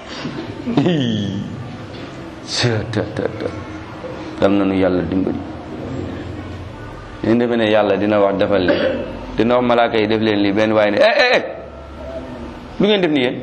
dam nañu yàlla dimbali ñu defe ne yàlla dina wax defal leen dina wax malaaka yi def leen lii benn waaye ne eh eh lu ngeen def ni yéen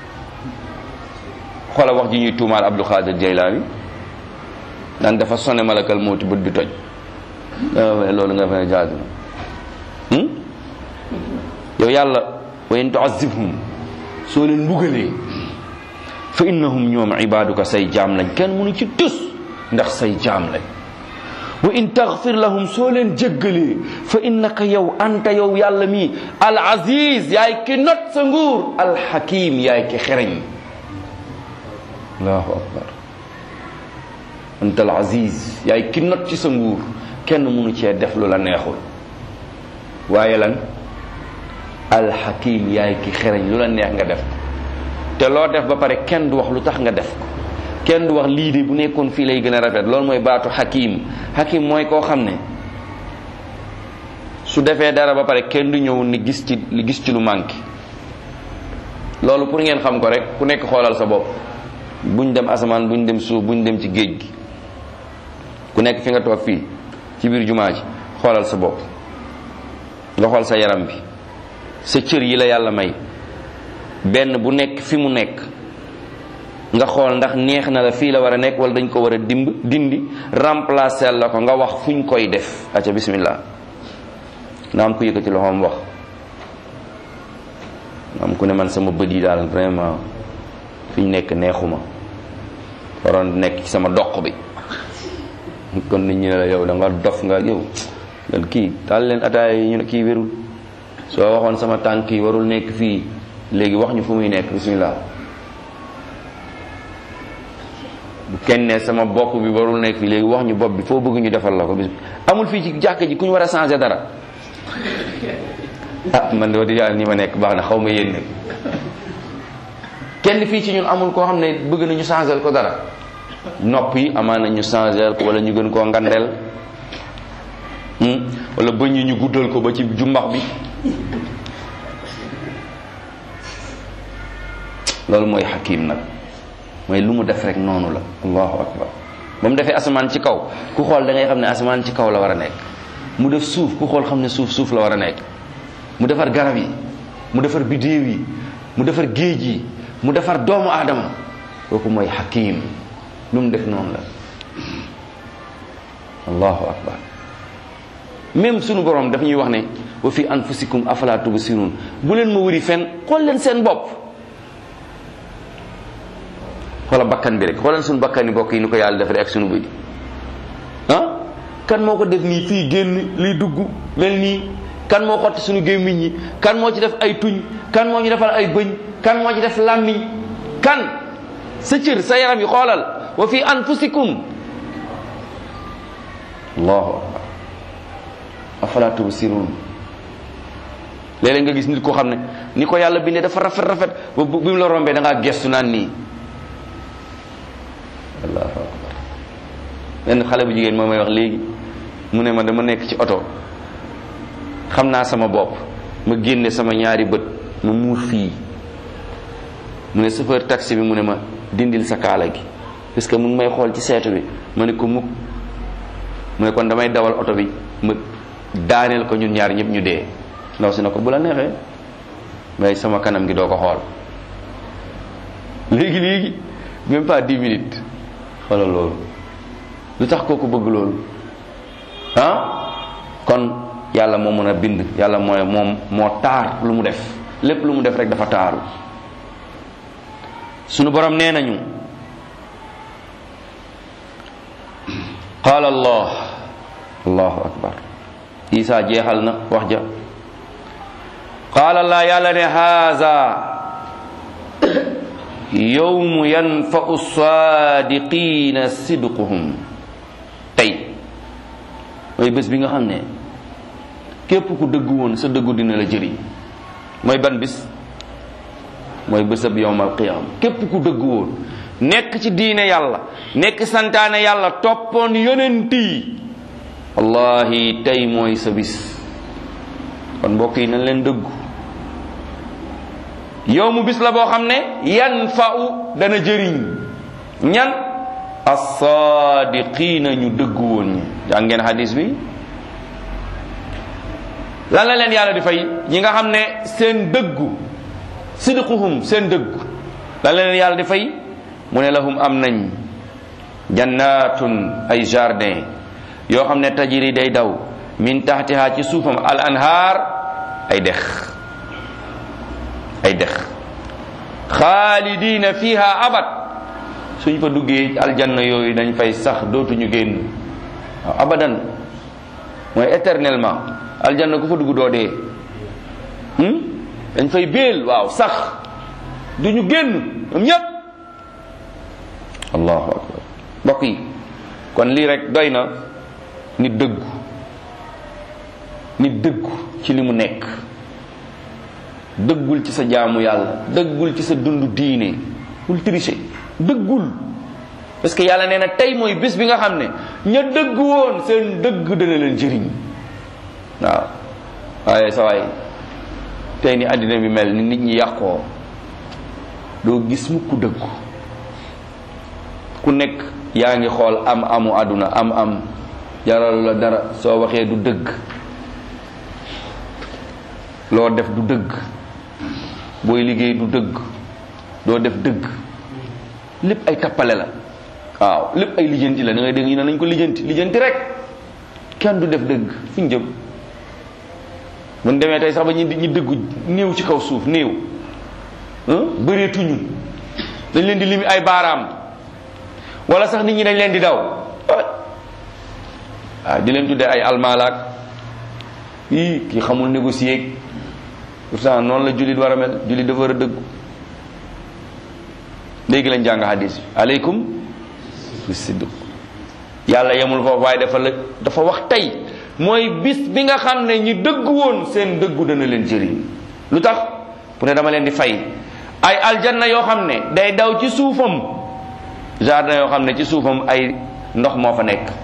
xoola wax ji ñuy tuumaal Abdul Xaadir Jaylaani naan dafa sone malakal mawti bët bi toj loolu nga fa ne jaadu na yow yàlla wa in tuazibhum soo leen mbugalee fa innahum ñoom ibaaduka say jaam lañ kenn mënu ci tus ndax say jaam lañ wa in taghfir lahum soo leen jéggalee fa innaka yow anta yow yàlla mi al aziz yaay ki not sa nguur al hakim yaay ki xereñ allahu akbar anta al aziz yaay ki not ci sa nguur kenn mënu cee def lu la neexul waaye lan al hakim yaay ki xereñ lu la neex nga def ko te loo def ba pare kenn du wax lu tax nga def ko kenn du wax lii de bu nekkoon fii lay gën a rafet loolu mooy baatu hakim hakim mooy koo xam ne su defee dara ba pare kenn du ñëw ni gis ci li gis ci lu manqué loolu pour ngeen xam ko rek ku nekk xoolal sa bopp buñ dem asamaan buñ dem suuf buñ dem ci géej gi ku nekk fi nga toog fii ci biir jumaa ji xoolal sa bopp nga xool sa yaram bi sa cër yi la yàlla may benn bu nekk fi mu nekk nga xool ndax neex na la fii la war a nekk wala dañ ko war a dimb dindi remplacer la ko nga wax fuñ koy def acca bismillah na am ku yëkkati loxoom wax na am ku ne man sama bët yi daal vraiment fiñ nekk neexuma waroon nekk ci sama doq bi kon nit ñi ne la yow da nga dof nga yow lan kii daal leen ataaya yi ñu ne kii wérul soo waxoon sama tànk yi warul nekk fii léegi wax ñu fu muy nekk bismillah bu kenn ne sama bopp bi warul nekk fii léegi wax ñu bopp bi foo bëgg ñu defal la ko bis amul fii ci jàkk ji ku ñu war a changer dara ah man de di yàlla ni ma nekk baax na xaw ma yéen nag kenn fii ci ñun amul koo xam ne bëgg nañu changer ko dara nopp yi amaana ñu changer ko wala ñu gën koo ngandeel wala bëñ yi ñu guddal ko ba ci jumbax bi loolu mooy xakim nag mooy lu mu def rek noonu la allahu akbar ba mu defee asamaan ci kaw ku xool da ngay xam ne asamaan ci kaw la war a nekk mu def suuf ku xool xam ne suuf suuf la war a nekk mu defar garab yi mu defar bidéew yi mu defar géej yi mu defar doomu aadama kooku mooy hakim lu mu def noonu la allahu akbar même sunu borom daf ñuy wax ne wa fi anfusikum afala tubsirun bu leen ma wëri fen xool leen seen bopp xoola bakkan bi rek xoolal sunu bakkan yi bokk yi ni ko yàlla defaree ak sunu bëy ah kan moo ko def nii fii génn liy dugg mel nii kan moo xotti sunu gémmiñ yi kan moo ci def ay tuñ kan moo ci defal ay bëñ kan moo ci def làmmiñ kan sa cër sa yaram yi xoolal wa fi anfusikum allahu akbar afala tubsirun léeg-léeg nga gis nit koo xam ne ni ko yàlla bindee dafa rafet rafet ba bi mu la rombee da ngaa gestu naan nii allahu akbar benn xale bu jigéen moo may wax léegi mu ne ma dama nekk ci oto xam naa sama bopp ma génne sama ñaari bët ma muur fii mu ne chauffeur taxi bi mu ne ma dindil sa kaala gi parce que mu ngi may xool ci seetu bi ma ne ko mukk mu ne kon damay dawal oto bi ma daaneel ko ñun ñaar ñëpp ñu dee ndaw si na ko bu la neexee mais sama kanam gi doo ko xool léegi léegi même pas dix minutes xoolal loolu lu tax kooku bëgg loolu ah kon yàlla moo mën a bind yàlla mooy moom moo taar lu mu def lépp lu mu def rek dafa taaru sunu borom nee nañu qaala allah allahu akbar isa jeexal na wax ja qaala allah yàlla ne haza yowmu yanfau saadiqina sidquhum tey mooy bés bi nga xam ne képp ku dëggu woon sa dëggu dina la jëriñ mooy ban bis mooy bésab yowmal qiyam képp ku dëggu woon nekk ci diine yàlla nekk santaane yàlla toppoon yonent yi wallahi tey mooy sa bis kon mbokk yi nañ leen dëggu yow mu bis la boo xam ne yan fa'u dana jëriñ ñan as-saadiqiina ñu dëggu woon ñi jàng ngeen hadis bi lan la leen yàlla di fay ñi nga xam ne seen dëggu sidquhum seen dëggu lan la leen yàlla di fay mu ne lahum am nañ jannatun ay jardin yoo xam ne tajiri day daw min taxtiha ci suufam al anhaar ay dex ay dex xaalidina fiha abad suñ fa duggee aljanna yooyu dañ fay sax dootuñu génn waaw abadan mooy éternellement aljanna ku fa dugg doo dee dañ fay béel waaw sax duñu génn ñoom ñépp allahu akbar mbokk yi kon lii rek doy na nit dëggu nit dëggu ci li mu nekk dëggul ci sa jaamu yàlla dëggul ci sa dund diine bul tricher dëggul parce que yàlla nee na tey mooy bés bi nga xam ne ña dëgg woon seen dëgg dana leen jëriñ waaw waaye sa waay tey ni àddina bi mel ni nit ñi yàqoo doo gis mu ku dëggu ku nekk yaa ngi xool am amu àdduna am am jaral la dara soo waxee du dëgg loo def du dëgg booy liggéey du dëgg doo def dëgg lépp ay tappale la waaw lépp ay lijjanti la da ngay dégg ñu ne nañ ko lijjanti lijjanti rek kenn du def dëgg fu ñu jëm mun demee tey sax ba ñu ñu dëggu néew ci kaw suuf néew bëreetuñu dañ leen di limi ay baaraam wala sax nit ñi dañ leen di daw waaw di leen tuddee ay almaalaak ii kii xamul négocier pourtant noonu la jullit war a mel jullit dafa war a dëggu léegi lañ jàng hadis bi aleykum bi sidq yàlla yemul foofu waaye dafa la dafa wax tey mooy bis bi nga xam ne ñi dëggu woon seen dëggu dana leen jëriñ lu tax pour ne dama leen di fay ay aljanna yoo xam ne day daw ci suufam jardin yoo xam ne ci suufam ay ndox moo fa nekk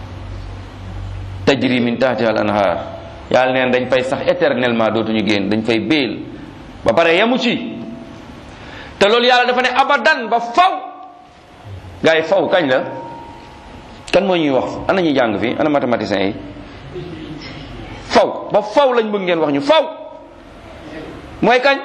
tajri min tahtiha al anhar yàlla neen dañ fay sax éternellement dootuñu génn dañ fay béel ba pare yemu ci te loolu yàlla dafa ne abadan ba faw gars yi faw kañ la kan moo ñuy wax ana ñuy jàng fii ana mathématiciens yi faw ba faw lañ bëgg ngeen wax ñu faw mooy kañ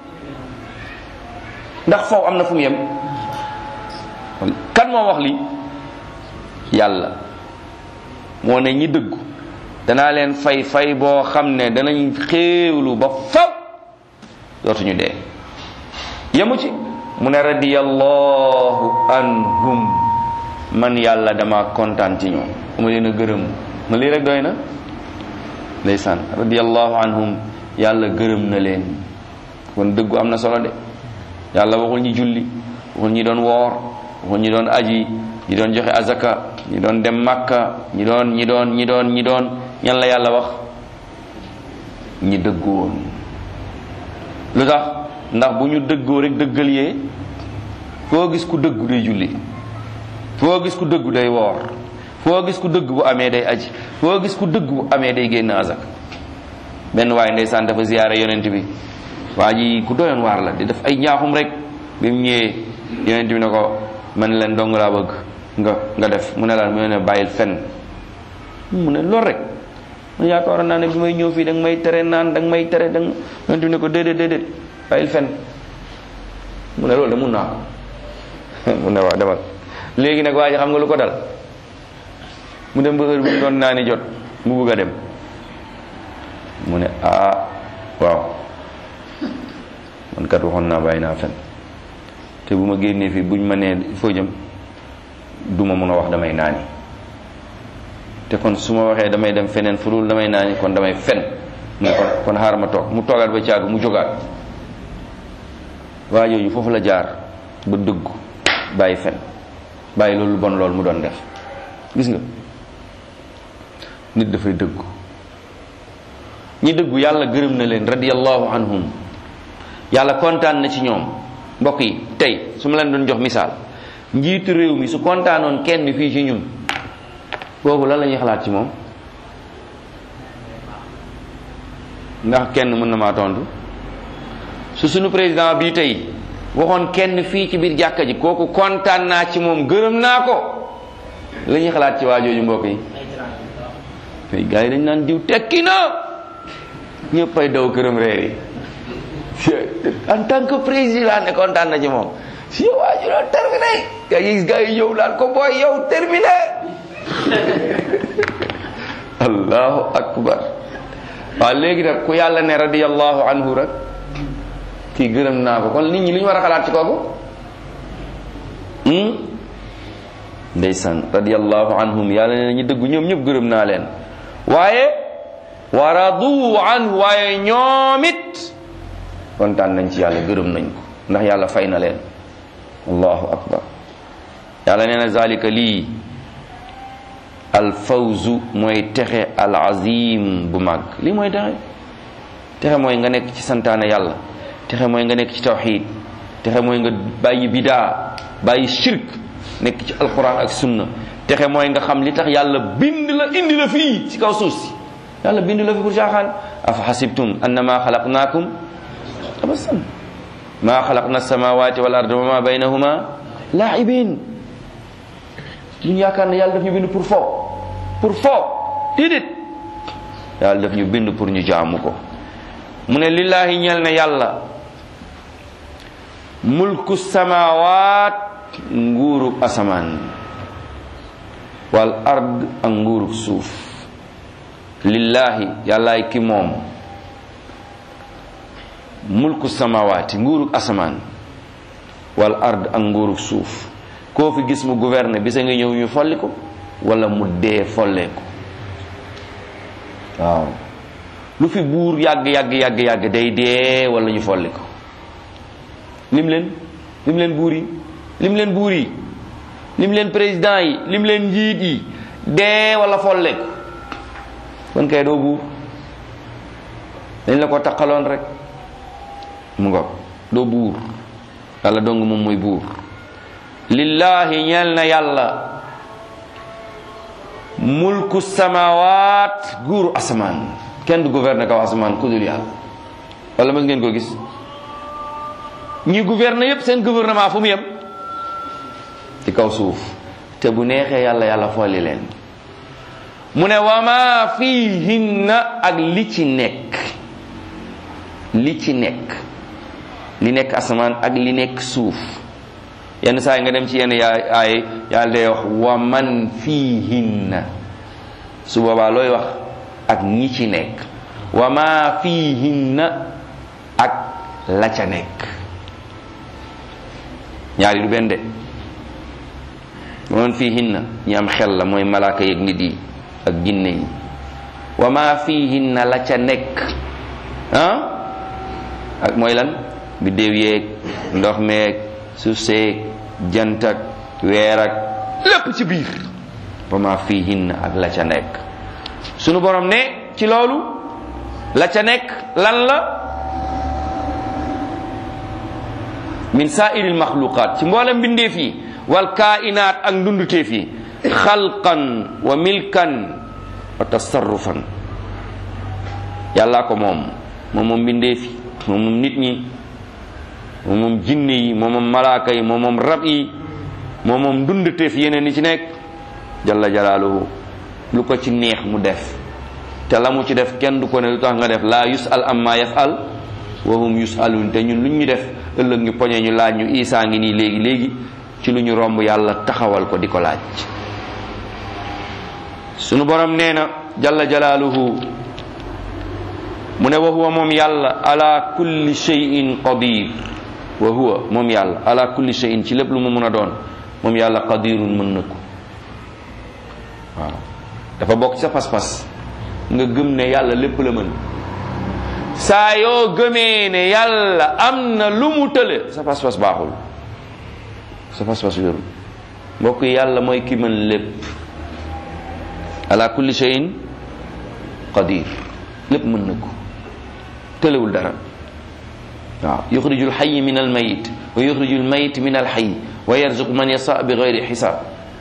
ndax faw am na fu mu yem kan moo wax lii yàlla moo ne ñi dëggu danaa leen fay fay boo xam ne danañ xéewlu ba faw dootuñu dee yemu ci mu ne radiyallahu anhum man yàlla dama kontaan ci ñoom ma leen a gërëm ma lii rek doy na ndeysaan radiyallahu anhum yàlla gërëm na leen kon dëggu am na solo de yàlla waxul ñi julli waxul ñi doon woor waxul ñi doon aji ñi doon joxe azaka ñi doon dem makka ñi doon ñi doon ñi doon ñi doon ñan la yàlla wax ñi dëggu woon lu tax ndax bu ñu dëggoo rek dëggal yee foo gis ku dëggu day julli foo gis ku dëggu day woor foo gis ku dëgg bu amee day aji foo gis ku dëgg bu amee day génn azak benn waaye ndeysaan dafa ziyaare yonent bi waa ji ku doyoon waar la di def ay njaaxum rek bi mu ñëwee yonent bi ne ko man leen dong laa bëgg nga nga def mu ne la mu ne bàyyil fen mu ne lool rek man yaakaaroon naa ne bi may ñëw fii da nga may tere naan da nga may tere da nga yonent bi ne ko déedéet déedéet bàyyil fen mu ne loolu de mun naa ko mu ne waaw demal léegi nag waa ji xam nga lu ko dal mu dem ba heure bi mu doon naa ni jot mu bugg a dem mu ne ah waaw man kat waxoon naa bàyyi naa fen te bu ma génnee fii buñ ma nee foo jëm du ma mun a wax damay naani te kon su ma waxee damay dem feneen fu dul damay naani kon damay fen mu ne kon kon xaaral ma toog mu toogaat ba caag mu jógaat waa jooju foofu la jaar ba dëggu bàyyi fen bàyyi loolu bon loolu mu doon def gis nga nit dafay dëggu ñi dëggu yàlla gërëm na leen radiyallahu anhum yàlla kontaan na ci ñoom mbokk yi tey su ma leen doon jox misaal njiitu réew mi su kontaanoon kenn fii ci ñun kooku lan la ñuy xalaat ci moom ndax kenn mën na maa tontu su sunu président bii tey waxoon kenn fii ci biir jàkka ji kooku kontaan naa ci moom gërëm naa ko la ñuy xalaat ci waa jooju mbokk yi tey gars yi dañ naan diw tekki na ñëpp ay daw këram reer yi en tant que président ne kontaan na ci moom si yow waa ji doon terminé nga gis gars yi ñëw naan ko booy yow terminé allahu akbar waaw léegi nag ku yàlla ne radiyallahu anhu rek kii gërëm naa ko kon nit ñi li ñu war a xalaat ci kooku ndeysaan radiyallahu anhum yàlla ne ñu dëggu ñoom ñëpp gërëm naa leen waaye wa radu anhu waaye ñoom it kontaan nañ ci yàlla gërëm nañ ko ndax yàlla fay na leen allahu akbar yàlla nee na zalika lii alfawzu mooy texe al azim bu mag lii mooy texe texe mooy nga nekk ci santaane yàlla texe mooy nga nekk ci tawxid texe mooy nga bàyyi bidaa bàyyi shirk nekk ci alquran ak sunna texe mooy nga xam li tax yàlla bind la indi la fii ci kaw suuf si yàlla bind la fi pour caaxaan afa xasibtum annama xalaqnaakum abasan maa xalaqna samawati wal arda wa ma baynahuma laibin duñu yaakaar ne yàlla daf ñu bind pour fo pour fo déedéet yàlla daf ñu bind pour ñu jaamu ko mu ne lillahi ñel na yàlla mulku samawat nguurug asamaan wal ard ak nguurug suuf lillahi yàllaay ki moom mulku samawaati nguurug asamaan wal ard ak nguurug suuf koo fi gis mu gouverne bisa nga ñëw ñu folli ko wala mu dee follee ko waaw lu fi buur yàgg yàgg yàgg yàgg day dee wala ñu folli ko lim leen lim leen buur yi lim leen buur yi lim leen président yi lim leen njiit yi dee wala follee ko kon kay doo buur dañ la ko taqaloon rek mu nga doo buur yàlla dong moom mooy buur lillahi ñeel na yàlla mulku samawaat guuru asamaan kenn du gouverne kaw asamaan ku dul yàlla wala mës ngeen ko gis ñi gouverne yépp seen gouvernement fu mu yem ci kaw suuf te bu neexee yàlla yàlla folli leen mu ne wa ma fihinna ak li ci nekk li ci nekk li nekk asamaan ak li nekk suuf yenn saa yi nga dem ci yenn yaay ay yàlla day wax wa man fihinna su boobaa looy wax ak ñi ci nekk wa ma fihinna ak la ca nekk ñaari du benn de wa man fihinna ñi am xel la mooy malaaka yeeg nit yi ak ginne yi wa ma fihinna la ca nekk ah ak mooy lan biddéew yeeg ndox meeg suuf seeg jant ak weer ak lépp ci biir wa ma fihinna ak la ca nekk sunu borom ne ci loolu la ca nekk lan la min saairil maxluqaat ci mboolem mbindeef yi wal kainaat ak ndunduteef yi xalqan wa milkan wa tasarrufan yàllaa ko moom moom moom mbindeef yi moom moom nit ñi moom moom jinne yi moom moom malaaka yi moom moom rab yi moom moom ndunduteef yeneen yi ci nekk jalla jalaaluhu lu ko ci neex mu def te la mu ci def kenn du ko ne lu tax nga def laa yusal amma yafal wa hum yusalun te ñun lu ñu def ëllëg ñu poñe ñu laaj ñu isaa ngi nii léegi léegi ci lu ñu romb yàlla taxawal ko di ko laaj sunu borom nee na jalla jalaaluhu mu ne wa huwa moom yàlla ala kulli shay'in qadir wa huwa moom yàlla ala kulli shay'in ci lépp lu mu mun a doon moom yàlla qadirun mën na ko waaw dafa bokk sa pas-pas nga gëm ne yàlla lépp la mën saa yoo gëmee ne yàlla am na lu mu tële sa pas-pas baaxul sa pas-pas wérul mbokk yi yàlla mooy ki mën lépp ala kulli shay'in qadir lépp mën na ko tëlewul dara waaw yuxriju lxayi min almayit wa yuxriju lmayit min alxayi wa yarzuqu man yasa bi gayri xisaab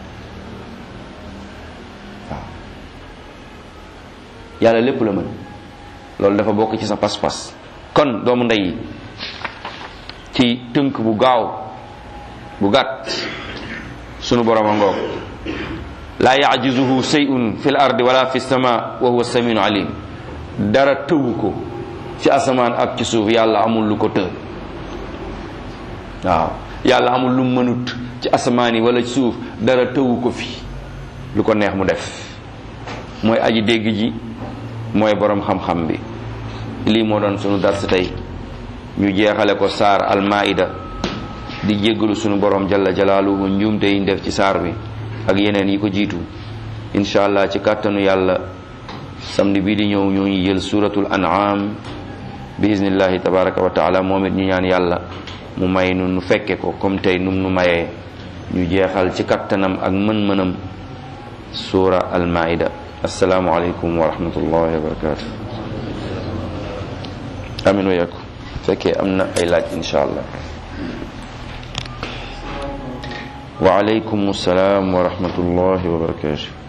waaw yàlla lépp la mën loolu dafa bokk ci sa pas-pas kon doomu ndey ci tënk bu gaaw bu gàtt sunu borom a ngoog laa yajizuhu shay'un fi l ardi wala fi sama wa huwa samiun alim dara tëwu ko ci asamaan ak ci suuf yàlla amul lu ko të waaw yàlla amul lu mënut ci asamaan yi wala ci suuf dara tëwu ko fi lu ko neex mu def mooy aji dégg ji mooy borom xam-xam bi lii moo doon sunu dars tey ñu jeexale ko saar almaida di jéggalu sunu borom jalla jalaaluhu njuumte yi def ci saar bi ak yeneen yi ko jiitu incha allah ci kàttanu yàlla samedi bii di ñëw ñoo ngi jël suratul an'am bi iznillahi tabaraka wa taala moom it ñu ñaan yàlla mu may nu nu fekke ko comme tey num nu mayee ñu jeexal ci kattanam ak mën-mënam suura almaida assalaamu aleykum wa rahmatullahi wa barakatuh amin wa yaku fekkee am na ay laaj insha allah wa aleykum salaam wa rahmatullahi wa barakatuh